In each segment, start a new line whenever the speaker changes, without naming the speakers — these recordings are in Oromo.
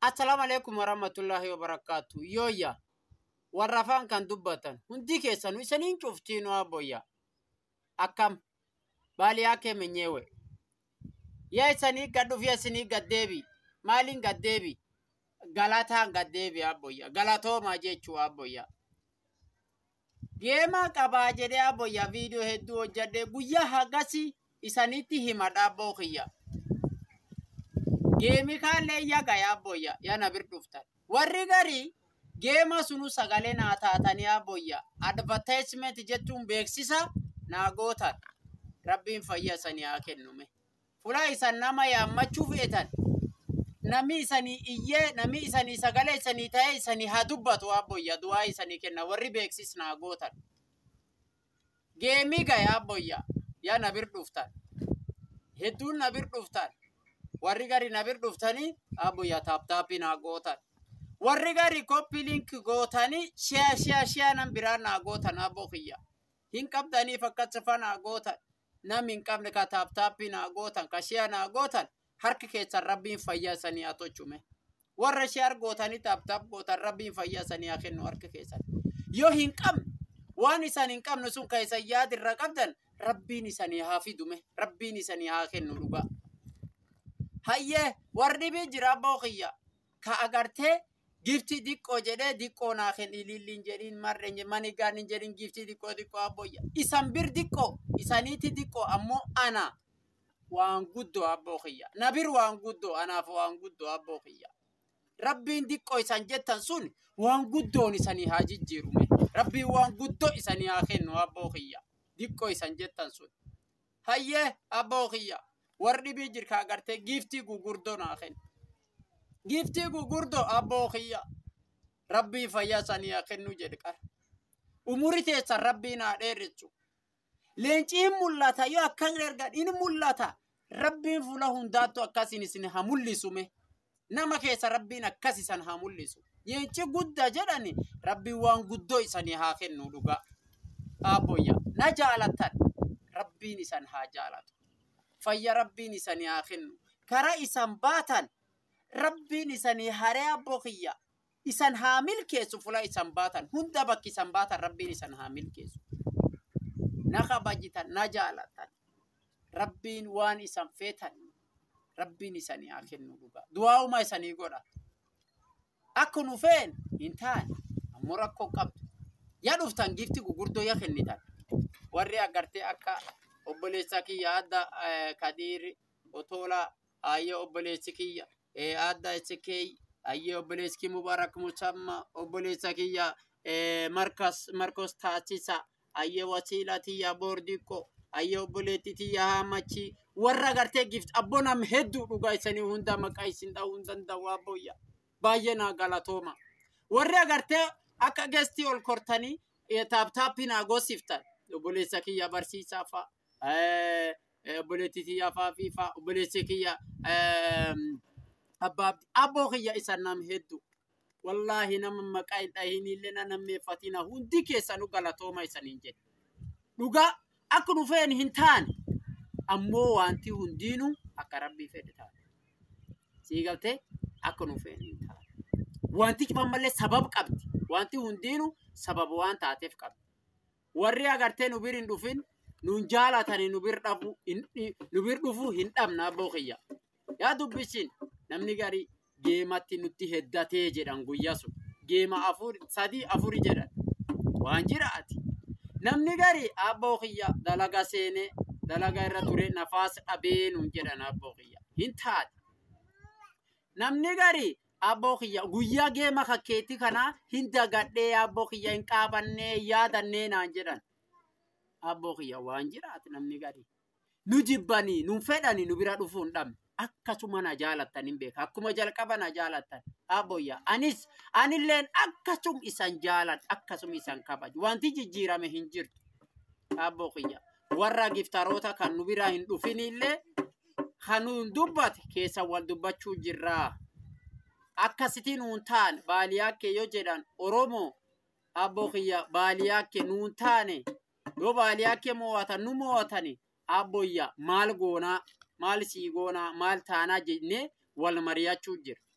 Assalaamu alaikum warahmatullahi wabarakatuh. Yooyya warra afaan kan dubbatan hundi keessanuu isaniin cuftiinuu abboyya. Akkam baaliyaa kee menyeewe. Yaa isanii gad dhufee isinii gaddeebi. Maaliin gaddeebi? Galataan gaddeebi abboyya. Galatoomaa jechuu abboyya. Geemaa qabaa jedhee abboyya viidiyoo hedduu hojjadhee guyyaa hagasi isanitti hima dhaabboo kiyya. Geemi kaallee yaga yaabboyya yana bir dhuftan. Warri garii geema sunu sagalee naa taatanii abboyya. Advertisement jechuun beeksisa naa gootan. Rabbiin fayyaa isanii haa kennume. Fulaa isan nama yaammachuu feetan. Namni isanii iyyee namni isanii sagalee isanii ta'ee isanii haa dubbatu abboyya du'aa isanii kenna warri beeksis naa gootan. Geemii gaya abboyya yaa na bir dhuftan. Hedduun na bir dhuftan. warri gari na bir dhuftanii abboyya taaptaappii naa gootan. Warri gari koppi link gootanii shiyaa shiyaa shiyaa nan biraa naa gootan abboo kiyya. Hin qabdaniif akkasifa naa gootan. Namni hin qabne ka taaptaappii naa gootan ka shiyaa naa gootan harki keessan rabbiin fayyaa sanii haa tolchume. Warra shiyaa gootanii taaptaap gootan rabbiin fayyaa sanii haa kennu harka keessan. Yoo hin qabne waan isan hin qabne sun ka isan yaadirra qabdan rabbiin isanii haa fidume rabbiin isanii haa kennu dhugaa. hayyee warri dhibii jira abboo kiyya ka agartee gifti diqqoo jedhee diqqoo naa kenni ililliin jedhiin marreen mani gaaniin jedhiin gifti diqqoo diqqoo abboyya isan bir diqqoo isaniiti diqqoo ammoo ana waan guddoo abboo kiyya na bir waan guddoo anaaf waan guddoo abboo kiyya rabbiin diqqoo isan jettan sun waan guddoon isanii haa jijjiirume rabbiin waan guddoo isanii haa kennu abboo kiyya diqqoo isan jettan sun hayyee abboo kiyya warri dhibii jirka agartee giiftii gugurdoo naa kennu. Giiftii gugurdoo abboo kiyya rabbii fayyaa sanii haa kennu jedhe qara. Umuri teessan rabbii naa dheerichu. Leenciin mul'ata yoo akkan ergan in mul'ata. Rabbiin fuula hundaattu akkasin isin haa mul'isume. Nama keessa rabbiin akkas isan haa mul'isu. Leenci guddaa jedhani rabbiin waan guddoo isanii haa kennu dhugaa. Abboyya na jaalatan rabbiin isan haa jaalatu. fayya rabbiin isanii haa kennu. Karaa isan baatan rabbiin isanii haree abboo kiyya. Isan haa milkeessu fula isan baatan. Hunda bakki isan baatan rabbiin isan haa milkeessu. Na kabajitan, na jaalatan. Rabbiin waan isan feetan. Rabbiin isanii haa kennu dhugaa. Du'aa'uma isanii godha. Akka nu feen hin taane ammoo rakkoo qabdu. Yaa dhuftan gifti gugurdoo yaa kennitan. Warri agartee akka obboleessa kiyya adda kadiiri otola ayye obboleessi kiyya adda isikey ayye obboleessi kiyya mubarak musamma obboleessa kiyya markas markos taasisa ayye wasiila tiyya boordikko ayye obboleetti tiyya hamachi warra gartee gift abboo nam hedduu dhugaa isanii hunda maqaa isin dha'uu hin danda'u abboyya baay'ee naa galatooma warri agartee akka gestii ol kortanii taaptaappii naa goosiftan obboleessa kiyya barsiisaa fa'a obboleetti kiyya faafii fa'a obboleessi kiyya abbaa abboo kiyya isa nam hedduu wallaahi nama maqaa hin dhahinillee na nammeeffatina hundi keessanuu galatooma isaniin jedhe dhugaa akka nu fe'en hin taane ammoo wanti hundiinuu akka rabbii fedhe taate sii galtee akka nu fe'en hin taane wanti cufammallee sabab qabdi wanti hundiinuu sababa waan taateef qabdi warri agartee nu bir hin dhufin nun jaalatani nu bir dhabu nu bir dhufu hin dhabna abboo kiyya yaa dubbisin namni gari geematti nutti heddatee jedhan guyyaa sun geema afur sadii afuri jedhan waan jiraati namni gari abboo kiyya dalaga seene dalaga irra ture nafaas dhabee nun jedhan abboo kiyya hin taate namni gari abboo kiyya guyyaa geema kakkeetti kanaa hin dagadhee abboo kiyya hin qaabannee yaadannee naan jedhan abboo kiyya waan jiraate namni gadi. Nu jibbanii, nu fedhanii, nu bira dhufuu hin dhabne. Akkasuma na jaalattan hin beeka. Akkuma jalqaba na jaalattan. Abboyya. Anis, anilleen akkasum isan jaalan, akkasum isan kabaju. Wanti jijjiirame hin jirtu. Abboo kiyya. Warra giftaroota kan nu bira hin dhufinillee kan nu dubbate keessa wal dubbachuu jirraa. Akkasitti nuun taane baaliyaa kee yoo jedhan Oromoo abboo kiyya baaliyaa kee nuun taane yoo baaliyaa kee mo'atan nu mo'atani abboyya maal goonaa maal sii goonaa maal taanaa jennee wal mari'achuu jira.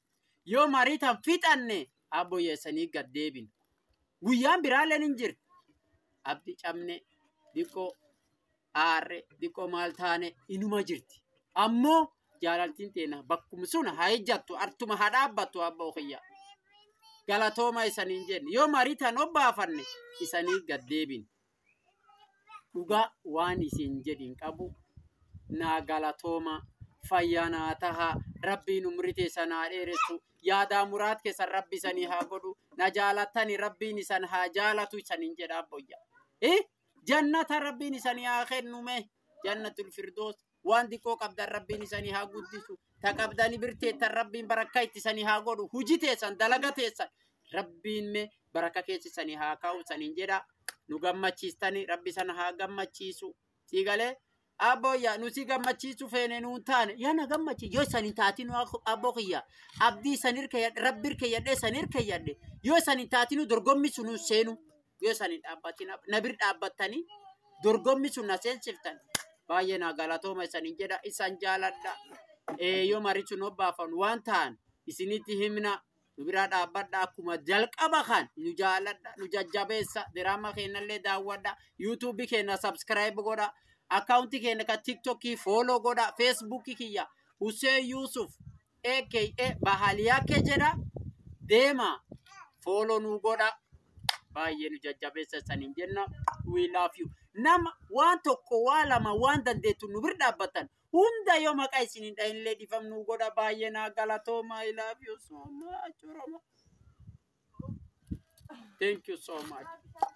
yoo marii tan fixanne abboyyeessanii gad deebin guyyaan biraalleen hin jirti abdi cabne diqqoo aarre diqqoo maal taane inuma jirti ammoo jaalaltiin teena bakkuma sun haa ejjattu artuma haa dhaabbattu abboo kiyya galatooma isaniin jenne yoo marii tan obbaafanne isanii gad deebin dhugaa waan isin jedhin qabu naa galatooma fayyaa naa taha rabbiin umrii teessan haa dheeressu yaadaa muraat keessan rabbi isanii haa godhu na jaalattani rabbiin isan haa jaalatu isaniin jedha abboyya eh jannata rabbiin isanii haa kennume jannatul firdoos waan diqqoo qabdan rabbiin isanii haa guddisu ta qabdani birteettan rabbiin barakka itti isanii haa godhu huji teessan dalaga teessan rabbiin me baraka keessa isanii haa kaa'u isaniin jedha nu gammachiistani rabbi sana haa gammachiisu siigalee abboyya nuti gammachiisu feene nuun taane yana gammachi yoo isan hin taatinu abboo kiyya abdii isan hirkeyyadhe rabbi hirkeyyadhe isan hirkeyyadhe yoo isan hin taatinu dorgommi sun nun seenu yoo isan hin dhaabbatin na bir dhaabbattanii dorgommi sun na seensiftan baay'ee naa galatooma isanin jedha isan jaaladha yoo marii sun obbaafan waan ta'an isinitti himna nu biraa dhaabbadha akkuma jalqaba kan nu jaaladha nu jajjabeessa diraama keenyallee daawwadha yuutuubii keenya sabskiraayib godha akkaawunti keenya kan tiktokii fooloo godha feesbuukii kiyya Hussein Yusuf aka Bahaliyaake jedha deema fooloo nu godha baay'ee nu jajjabeessa saniin jenna we love you nama waan tokko waa lama waan dandeettu nu bir dhaabbatan hunda yoo maqaa isinin dhahillee dhifam nu godha baay'ee naa galatooma I love you so much Oromo. Thank you so much.